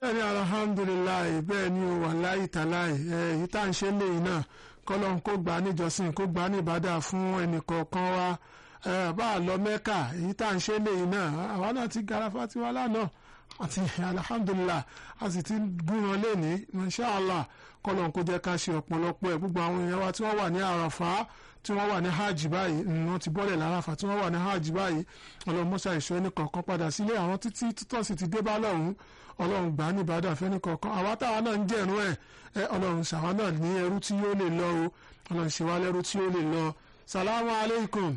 bẹ́ẹ̀ ni alhamdulilayi bẹ́ẹ̀ ni o wà láyé tàláì èyí tá à ń ṣe léyìn náà kọ́lọ́n kó gbà á níjọsìn kó gbà á níbàdà fún ẹnìkọ̀ọ̀kan wa bá a lọ mẹ́kà èyí tá à ń ṣe léyìn náà àwa náà ti garafa tiwa lánàá àti alhamdulilah a sì ti gúnran lẹ́ni inṣàlá kọ́lọ́n kó jẹ́ ká ṣe ọ̀pọ̀lọpọ̀ ẹ̀ gbogbo àwọn èèyàn wa tí wọ́n wà ní àràfà tí wọ́n wà ní hajj báyìí wọ́n ti bọ́lẹ̀ lárafa tí wọ́n wà ní hajj báyìí ọlọ́run mọ́ṣá ìṣọ́ ẹnì kọ̀ọ̀kan padà sílé àwọn títí títọ́ sì ti dé bá lọ́hùn ọlọ́run gbà á ní ìbàdàn fẹ́ni kọ̀ọ̀kan àwa táwa náà ń jẹ̀rún ẹ̀ ẹ ọlọ́run ṣàwa náà ní ẹrú tí yóò lè lọ o ọlọ́run ṣe wá lẹ́rú tí yóò lè lọ salamu aleykum.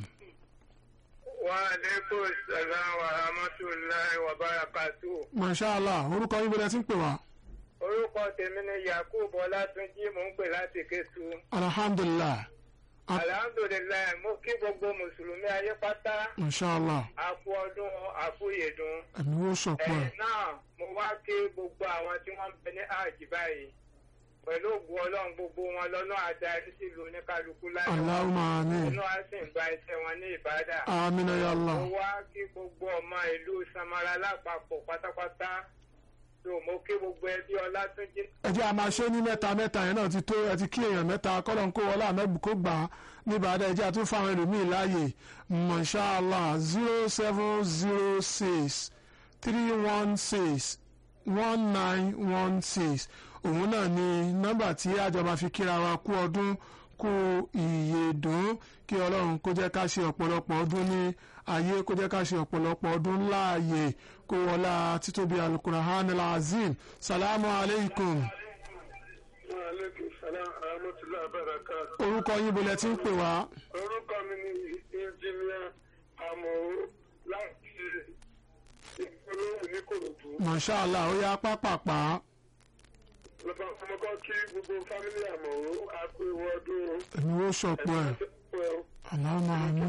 wa aleykum salaam wa rahmatulahi wa barakatu. mashallah orúkọ yín bọ́lá ti ń pè wá. orúkọ tèmi ni yakub ọlátúnjí mò ń pè láti kétu. alhamdulilah. alhamdulilayi mo kí gbogbo mùsùlùmí ayé pátá. mashallah. àkú ọdún àkúyèdún. ẹ̀mí wo sọ̀pọ̀ ẹ̀. ẹ̀ náà mo wá kí gbogbo àwọn tí wọ́n ń bẹ ní hajj báyìí pẹ̀lú ògùn ọlọ́run gbogbo wọn lọ́nà adarí sílùú oníkálukú láyé Allahumma amin. inú á sì ń gba iṣẹ́ wọn ní ìbádà. amina ya Allah. mo wá kí gbogbo ọmọ ìlú samara lápapọ̀ pátápátá tó mo kí gbogbo ẹbí ọlátúnjí. ẹ jẹ́ a máa ṣe ní mẹ́ta mẹ́ta yẹn náà ti tó ẹ ti kí èèyàn mẹ́ta kọ́lọ̀ ń kó wọlé àmẹ́bù kó gbà á níbàdàn ẹ jẹ́ a tún fáwọn ẹlòmíì láàyè mọ̀ṣáàlá zero seven zero six three one six one nine one six òun náà ni nọ́mbà tí àjọba fi kíra wa kú ọdún kú ìyèdún kí ọlọ́run kó jẹ́ ká ṣe ọ̀pọ̀lọpọ̀ ọdún ní ayé kó jẹ́ ká ṣe ọ̀pọ̀lọpọ̀ ọdún láàyè kó wọlá títóbi alukurahan alazim salamu aleykum aleykum salaam rahmatulah barakatu. orúkọ yín bolẹ̀ tí ń pè wá orúkọ mi ni ìjìnlẹ̀ àmọ̀wò láti ìpolówó ní kòròdú. mọ̀ṣáàlá ó yá pápápá lọ́pọ̀ ọmọkọ́ kí gbogbo fámílì àmọ̀wò àpò ìwọ ọdún èmi ó ṣọ̀pọ̀ ẹ̀ aláàmà àmì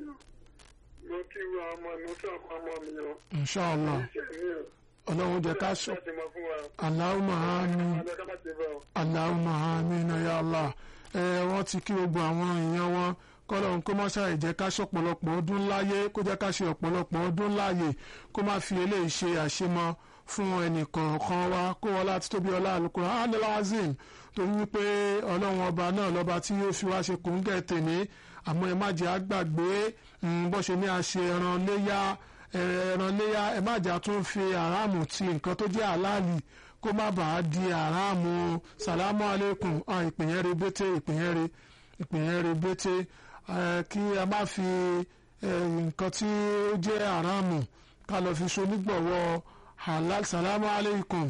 mo kí wọ ọmọ mi fún ọmọ ọmọ mi o. mọ̀ṣáàlá iṣẹ́ mi o. ọlọ́run jẹ́ ká ṣọ láti mọ fún wa. aláàmà àmì ọjọ́ ká má ti bọ̀. aláàmà àmì náyà Allah ẹ wọ́n ti kí gbogbo àwọn èèyàn wọn kọ́lọ́run kó má ṣàì jẹ́ ká ṣọ̀pọ̀lọpọ̀ ọdún láyé kó jẹ́ ká ṣe ọ̀pọ̀lọpọ̀ ọdún láàyè kó má fi eléyìí ṣe àṣemọ fún ẹnìkọ̀ọ̀kan wa kó wọ́n láti tóbi ọlá Al-Qur'an al-Azim torí wípé ọlọ́run ọba náà lọ́ba tí yóò fi wá ṣe kòńgẹ́ tèmi àmọ́ ẹ má jẹ́ àgbàgbé bó ṣe ní a ṣe ẹran léyà ẹran léyà ẹ má jà tún fi àràmù ti nǹkan tó jẹ́ àlàálì kó má bàa di àràmù sàlámù aleykum ìpìyẹn re bété ìpìyẹn re ìpìyẹn re bété kí a má fi nǹkan tí ó jẹ́ àràmù ká lọ fi so nígbọ̀wọ́ halal sàlámù aleykum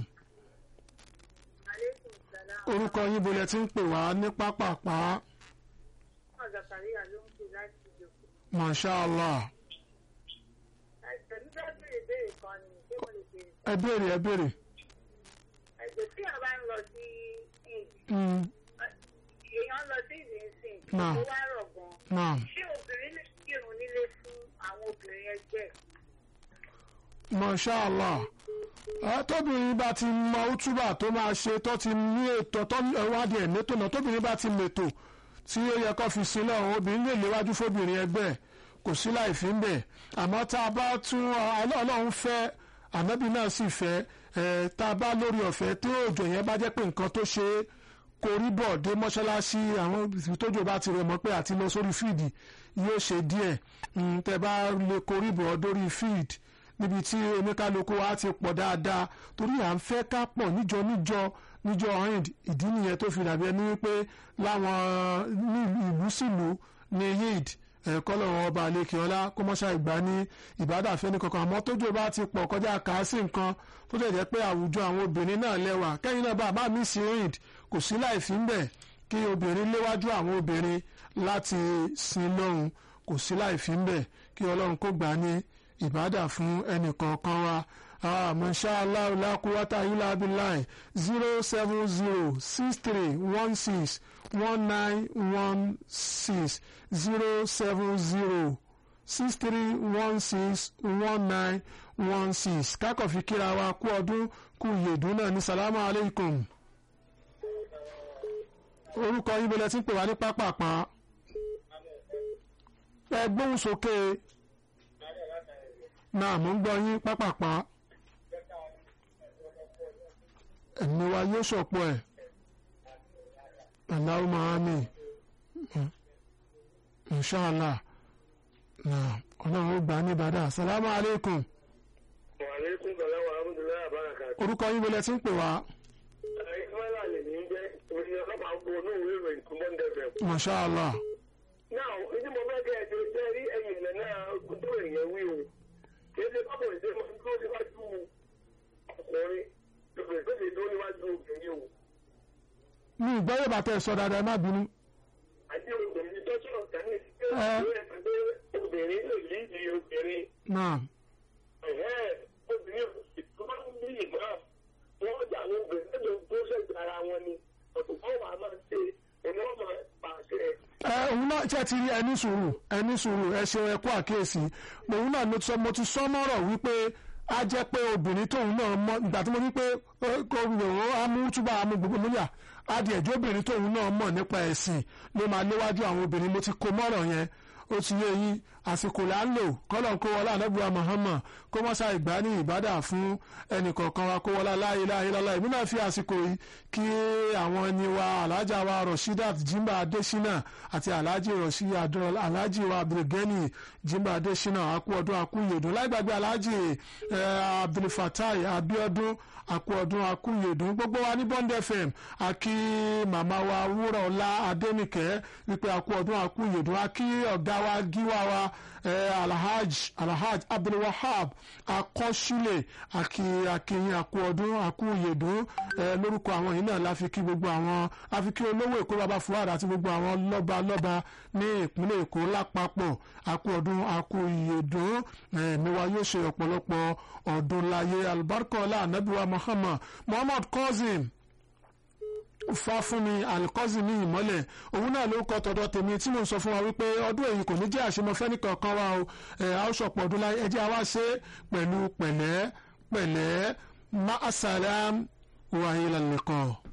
Aleykum salaam. orúkọ yín bolẹ̀ tí ń pè wá ní pápápá Ọmọ Zakaria ló ń pè láti ìjòkó. masha allah Ẹ̀sẹ̀ mi fẹ́ béèrè béèrè kan ni ṣé mo lè béèrè? ẹ béèrè ẹ béèrè. Ẹ̀sẹ̀ tí a bá ń lọ sí ìd, Mm, èèyàn lọ sí ìdí ìsìn, Náà. ó wá rọ̀ gan. naam Ṣé obìnrin lè kírun nílé fún àwọn obìnrin ẹgbẹ́? masha allah ẹ tóbìnrin bá ti mọ útúbà tó máa ṣe tó ti ní ètò tó wádìí ẹ̀ mẹ́tò náà tóbìnrin bá ti mètò tí ó yẹ kó fi sí náà obìnrin lè léwájú fóbìnrin ẹgbẹ́ ẹ̀ kò sí láì fi ń bẹ̀ àmọ́ tá a bá tún ọlọ́run fẹ́ ànábì náà sì fẹ́ ẹ̀ tá a bá lórí ọ̀fẹ́ tí òjò yẹn bá jẹ́ pé nǹkan tó ṣe é korí bọ̀ dé mọ́ṣáláṣí àwọn ibi tójò bá ti rẹ̀ mọ́ pé àti lọ sórí fíìdì yóò ṣe díẹ̀ Mm, tẹ́ bá lè korí bọ̀ dórí fíìdì níbi tí oníkálukú wa ti pọ̀ dáadáa torí à ń fẹ́ ká pọ̀ níjọ níjọ níjọ hind ìdí nìyẹn tó fi dàbí ẹni wípé láwọn ní ìlú sílùú ní hind ẹ̀kọ́ lọ́wọ́ ọba àlekèọ́lá kó mọ́ṣá ìgbà ní ìbádàfẹ́ ní kankan àmọ́ tójú bá ti pọ̀ kọjá kàásì nǹkan tó dẹ̀ jẹ́ pé àwùjọ àwọn obìnrin náà lẹ́wà kẹ́yìn náà bá a bá mi sí hind kò sí láì fi ń bẹ̀ kí obìnrin léwájú àwọn obìnrin láti sin lọ́hùn kò sí láì fi ń bẹ̀ kí ọlọ́run kó gbà ní ìbádà fún ẹnìkọ̀ọ̀kan wa masha allah la quwwata illa billah zero seven zero six three one six one nine one six zero seven zero six three one six one nine one six kákọ̀ fi kíra wa kú ọdún kú yèdún náà ní salamu aleykum orúkọ yín bọ́lẹ̀ tí ń pè wá ní pápápá ẹ gbóhùn sókè náà mò ń gbọ́ yín pápápá ẹ̀mí wa yóò ṣọ̀pọ̀ ẹ̀ Allahumma àmín inshallah náà ọlọ́run ó gbà á ní ìbàdàn assalamu alaikum Wàlékún Bàlá wa Amúdúláyà Báràkà. orúkọ yín wọlé tí ń pè wá Ìsmáìlà lè ní jẹ́ òní ọlọ́pàá gbogbo ní òwe ìròyìn tó mọ́ndé fẹ̀. mashallah Náà, ìdí mo fẹ́ kẹ́ ẹ̀ ṣe jẹ́ rí ẹ̀yìn ilẹ̀ náà tó èèyàn wí o. Kì í ṣe pápọ̀ ìdí mo tó níwájú ọkùnrin lóbìnrin tó lè dó níwájú obìnrin o. ní ìgbọ́yọ̀ bàtà ẹ̀ sọ dáadáa ẹ má bínú Àti obìnrin tó sọ̀rọ̀ tání sí Ẹ. pé obìnrin lè lídìí obìnrin. náà Ẹ̀hẹ́, obìnrin tó bá ń bí ìgbà wọ́n jà ní obìnrin tó tó ṣẹ̀gbẹ̀ ara wọn ni. Ọ̀tún kan wà máa ṣe òní wọ́n máa pàṣẹ. ẹ òun náà ṣe ti rí ẹni sùúrù ẹni sùúrù ẹ ṣe ẹ kú àkíyèsí òun náà mo ti sọ mo ti sọ mọ́rọ̀ wípé á jẹ́ pé obìnrin tóun náà mọ ìgbà tí mo ní pé ó- kó lòó amútúbà amú gbogbo múlíà adìẹ ẹjọ́ obìnrin tóun náà mọ̀ nípa ẹ̀sìn ló máa léwájú àwọn obìnrin mo ti kó mọ́rọ̀ yẹn ó ti yé yín àsìkò là ń lò kọ́lọ̀ kó wọlé ànábùwà Muhammad kó mọ́sá ìgbà ní ìbádà fún ẹnìkọ̀ọ̀kan wa kó wọlé la ilaha illallah ìmú náà fi àsìkò yìí kí àwọn ẹni wa alájà wa Rashidat Jimba Adesina àti alájì rọ̀ṣí àdúrà alájì wa Abdulgani Jimba Adesina akú ọdún akú ìyèdùn láìgbàgbé alájì eh, Abdulfatai Abiodun akú ọdún akú ìyèdùn gbogbo wa ní Bond FM àkí màmá wa wúrọ̀ ọlá Adénìkẹ́ wípé akú ọdún akú ìyèdùn àkí ọ̀gá wa gíwá wa eh, alhaj alhaj abdulwahab akọ́sílẹ̀ àkí akínyìn akú ọdún akú ìyèdùn eh, lórúkọ àwọn yìí náà la fi kí gbogbo àwọn la fi kí olówó èkó bàbá fuwádà àti gbogbo àwọn lọ́ba lọ́ba ní ìpínlẹ̀ èkó lápapọ̀ akú ọdún akú ìyèdùn eh, mi wa yóò ṣe ọ̀pọ̀lọpọ̀ ọdún láyé alibarika ọlá anabiwa muhammad muhammad cousin fáfúnmi alikọ́sì ní ìmọ́lẹ̀ òun náà ló kọ́ tọ̀dọ̀ tèmi tí mò ń sọ fún wa wípé ọdún èyí kò ní jẹ́ àṣemọ́fẹ́ nìkankan wa o ẹ̀ a ó ṣọ̀pọ̀ ọdún láyé ẹjẹ́ a wá ṣe pẹ̀lú pẹ̀lẹ́ pẹ̀lẹ́ ma asalam wa ilal liqa.